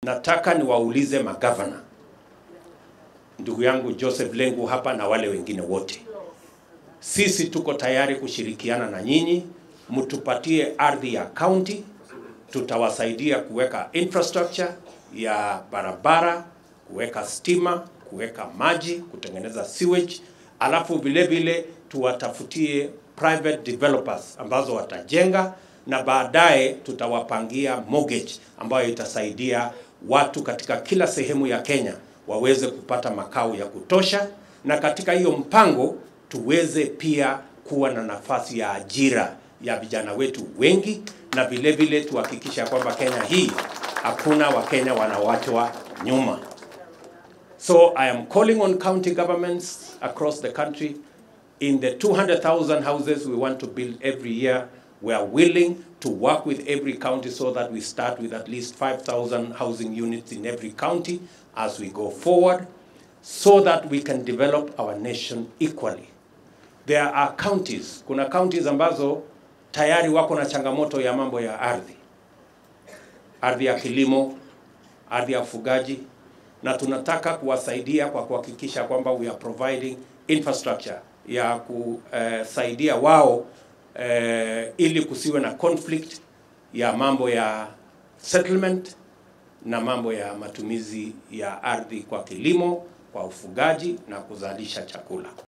Nataka niwaulize magavana, ndugu yangu Joseph Lengu hapa na wale wengine wote, sisi tuko tayari kushirikiana na nyinyi, mtupatie ardhi ya county, tutawasaidia kuweka infrastructure ya barabara, kuweka stima, kuweka maji, kutengeneza sewage, alafu vile vile tuwatafutie private developers ambazo watajenga na baadaye tutawapangia mortgage ambayo itasaidia watu katika kila sehemu ya Kenya waweze kupata makao ya kutosha, na katika hiyo mpango tuweze pia kuwa na nafasi ya ajira ya vijana wetu wengi, na vile vile tuhakikisha kwamba Kenya hii hakuna Wakenya wanawachwa nyuma. So I am calling on county governments across the country in the 200,000 houses we want to build every year, we are willing to work with every county so that we start with at least 5,000 housing units in every county as we go forward, so that we can develop our nation equally. There are counties, kuna counties ambazo tayari wako na changamoto ya mambo ya ardhi, ardhi ya kilimo, ardhi ya ufugaji, na tunataka kuwasaidia kwa kuhakikisha kwamba we are providing infrastructure ya kusaidia wao eh, ili kusiwe na conflict ya mambo ya settlement na mambo ya matumizi ya ardhi kwa kilimo, kwa ufugaji na kuzalisha chakula.